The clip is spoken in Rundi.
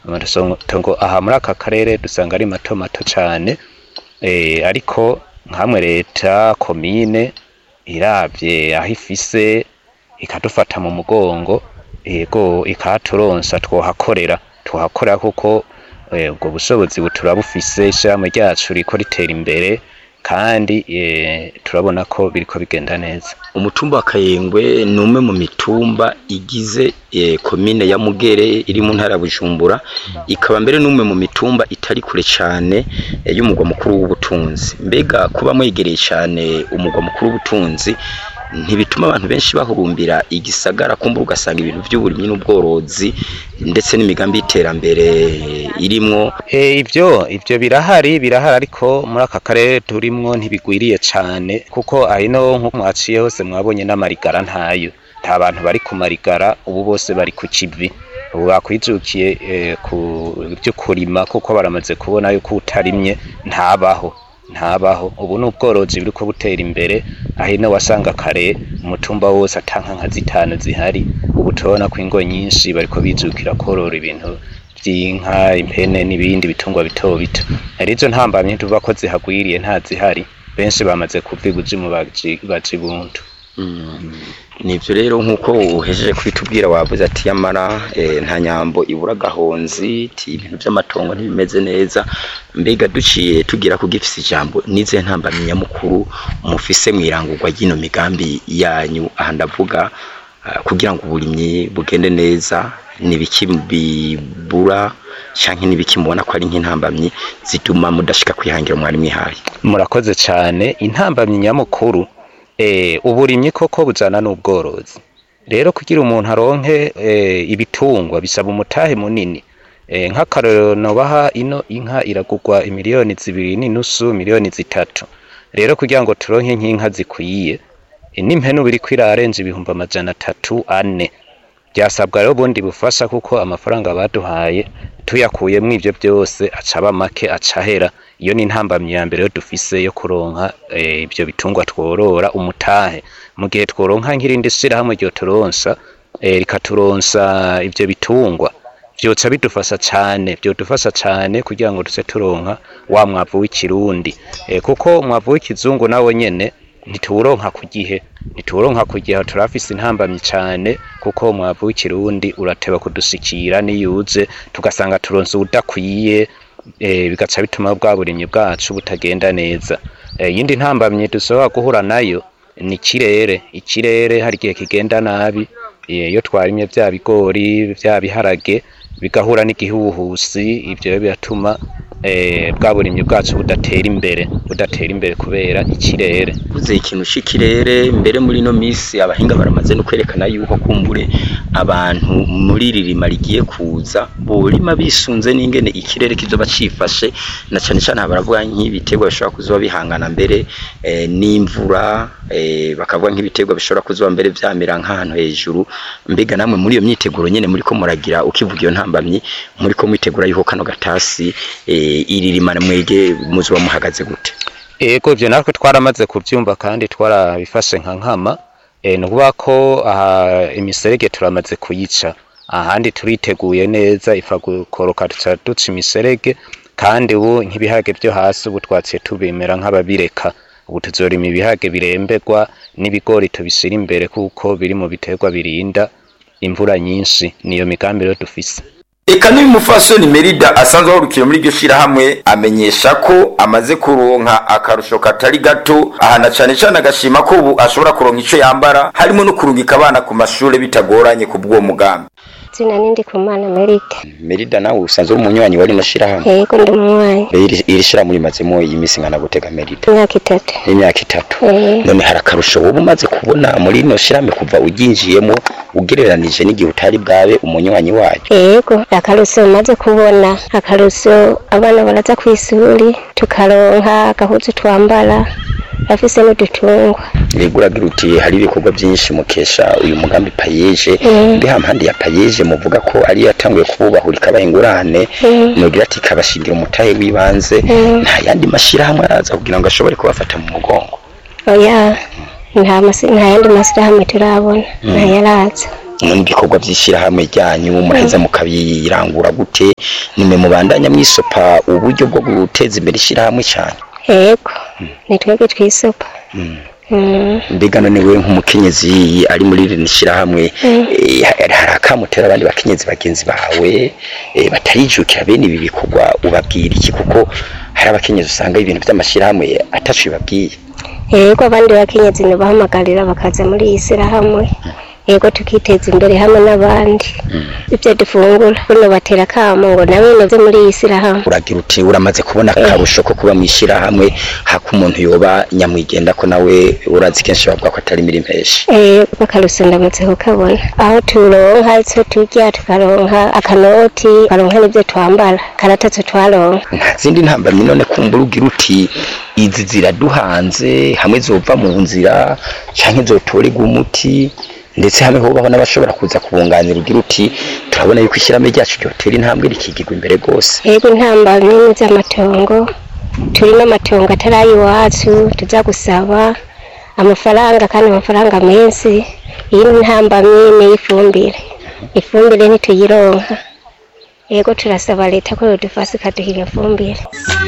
amatongo aha muri aka karere dusanga ari mato mato cane eh, ariko nkamwe leta komine iravye aho ifise ikadufata mu mugongo ego ikaturonsa twohakorera twohakorera kuko eh, ubwo bushobozi buturabufise ishirahamwe ryacu riko ritera imbere kandi eh, turabona ko biriko bigenda neza umutumba wa kayengwe ni umwe mu mitumba igize eh, komine ya mugere iri mu ntara ya bujumbura ikaba mbere n'umwe mu mitumba itari kure cyane eh, y'umugwa mukuru w'ubutunzi mbega kuba mwegereye cyane umugwa mukuru w'ubutunzi ntibituma abantu benshi bahurumbira igisagara kumbura ugasanga ibintu by'uburimyi n'ubworozi ndetse n'imigambi y'iterambere eh, irimwo E, ivyo ivyo birahari birahari ariko muri aka karere turimwo ntibigwiriye cane kuko ahino nko mwaciye hose mwabonye n'amarigara ntayo nta bantu bari ku marigara ubu bose bari ku kivi ubu bakwijukiye eh, ku byo kurima kuko baramaze kubona yuko utarimye ntabaho ntabaho ubu ni ubworozi buriko butera imbere ahino wasanga kare umutumba wose atanka nka zitanu zihari ubu turabona ko ingo nyinshi bariko bijukira korora ibintu vy'inka impene n'ibindi bitungwa bito bito arizo ntambamye tuvuga ko zihagwiriye nta zihari benshi bamaze kuva ibuzimu baji baja ibuntu nivyo rero nk'uko uhejeje kubitubwira wavuze ati yamara eh, nta nyambo ibura agahonzi ti ibintu vy'amatongo ntibimeze neza mbega duciye tugira ku gifise ijambo nize ntambamyi nyamukuru mufise mw'irangurwa ry'ino migambi yanyu aha ndavuga ah, kugira ngo uburimyi bugende neza nibiki bibura canke nibiki mubona ko ari nk'intambamyi zituma mudashika kwihangira mwari mwihaye murakoze cane intambamyi nyamukuru eh, uburimyi koko bujana n'ubworozi rero kugira umuntu aronke eh, ibitungwa bisaba umutahe munini eh, nk'akarorero nobaha ino inka iragurwa imiliyoni zibiri n'inusu miliyoni zitatu rero kugira ngo turonke nk'inka zikwiye eh, n'impene ubu iriko irarenza ibihumbi amajana atatu ane byasabwa rero ubundi bufasha kuko amafaranga baduhaye tuyakuyemwo ivyo byose acaba make acahera iyo ni intambamyi ya mbere yo dufise yo kuronka eh, ivyo bitungwa tworora umutahe mu gihe tworonka nk'irindi shirahamwe ryo turonsa eh, rikaturonsa ivyo bitungwa vyoca bidufasha cane vyodufasha cane kugira ngo tuze turonka wa mwavu w'ikirundi eh, kuko umwavu w'ikizungu nawo nyene ntituwuronka ku gihe ntituwuronka ku gihe turafise intambamyi cane kuko umwavu w'ikirundi urateba kudushikira niyuze tugasanga turonse ubudakwiye eh, bigaca bituma bwa burimyi bwacu butagenda neza Eh, iyindi ntambamyi dushobora guhura nayo ni ikirere ikirere hari igihe kigenda nabi eh, iyo twarimye vya bigori vya biharage bigahura n'igihuhusi ivyo rero biratuma eh, bwa burimyi bwacu budatera imbere budatera imbere kubera ikirere uvuze ikintu c'ikirere mbere muri ino misi abahinga baramaze no kwerekana yuko kumbure abantu muri iri rima rigiye kuza borima bisunze n'ingene ikirere kizoba cifashe na cane cane aha baravuga nk'ibiterwa bishobora kuzoba bihangana mbere eh, n'imvura eh, bakavuga nk'ibiterwa bishobora kuzoba mbere vyamera nk'ahantu hejuru mbega namwe muri iyo myiteguro nyene muriko muragira ukivuga iyo ntambamyi muriko mwitegura yuko kano gatasi eh, iri rima mwege muzoba muhagaze gute Ego ivyo natwe twaramaze kuvyumva kandi twarabifashe nka nkama e, ni ukuvuga ko aha imiserege turamaze kuyica ahandi turiteguye neza ifa gukoroka tuca duca imiserege kandi ubu nk'ibiharage vyo hasi ubu twaciye tubimera nk'ababireka ubu tuzorima ibiharage biremberwa n'ibigori tubishira imbere kuko biri mu biterwa birinda imvura nyinshi niyo migambi rero dufise Eka n'uyu mufasoni Merida asanzwe ahurukiye muri iryo shirahamwe amenyesha ko amaze kuronka akarusho katari gato ahana cane cane agashima ko ubu ashobora kuronka ico yambara harimo no kurungika abana ku mashure bitagoranye ku bw'uwo mugambi zina nindi kumana merite Merida nawe usanzwe uri umunywanyi wa rino shirahamwe yego ndi umwanyi iri iri shirahamwe rimazemo imisi ngana gutega Merida imyaka itatu imyaka itatu Eh. none hari akarusho wowe umaze kubona muri rino shirahamwe kuva uryinjiyemo ugereranije n'igihe utari bwabe umunywanyi wayo yego akaruso maze kubona akaruso abana baraza kw'isuri tukaronka agahuzu twambara afise n'udutungwa Yego uragira uti hari ibikorwa byinshi mukesha uyu mugambi payeje Mm. mbe hampande ya payeje muvuga ko ari yatanguye kububahura ikabaha ingurane Mm. nogira ati ikabashingira umutahe w'ibanze Mm. nta yandi mashirahamwe araza kugira ngo ashobore kubafata mu mugongo oya nta masi- nta yandi masirahamwe turabona ntayaraza none ibikorwa by'ishyirahamwe ryanyu muraheza mukabirangura gute nimwe mubandanya mwisopa uburyo bwo guteza imbere ishyirahamwe cyane yego ni twebwe twisopa Mm. Mm. mbega none we nk'umukenyezi ari muri rino shyirahamwe eh, hari hari akamutera abandi bakenyezi bagenzi bawe eh, batarijukira bene ibi bikorwa ubabwira iki kuko hari abakenyezi usanga ibintu by'amashyirahamwe ataco bibabwiye yego abandi bakenyezi ntibahamagarira bakaza muri iyi shyirahamwe yego tukiteza imbere hamwe n'abandi ibyo dufungura buno batera akamo ngo nawe nabyo muri iyi shyirahamwe uragira uti uramaze kubona akarusho ko kuba mu ishyirahamwe hako umuntu yoba nyamwigenda ko nawe urazi kenshi bavuga ko atari imirimo menshi Eh, bakarusa ndamutse kukabona aho turonka icyo turya tukaronka akanoti tukaronka n'ibyo twambara karatatse twaronka nta zindi ntambamyi none kumbura ugira uti izi ziraduhanze hamwe zova mu nzira canke zotorerwa umuti ndetse hamwe hobaho n'abashobora kuza kubunganira ugira uti turabona yuko ishyirahamwe ryacu ryotera intambwe rikigirwa imbere rwose yego intambamyi ni z'amatongo turi n'amatongo atari ay'iwacu tuza gusaba amafaranga kandi amafaranga menshi iyi ni intambamyi n'iy'ifumbire ifumbire ntituyironka yego turasaba leta ko yodufasha ikaduha iyo fumbire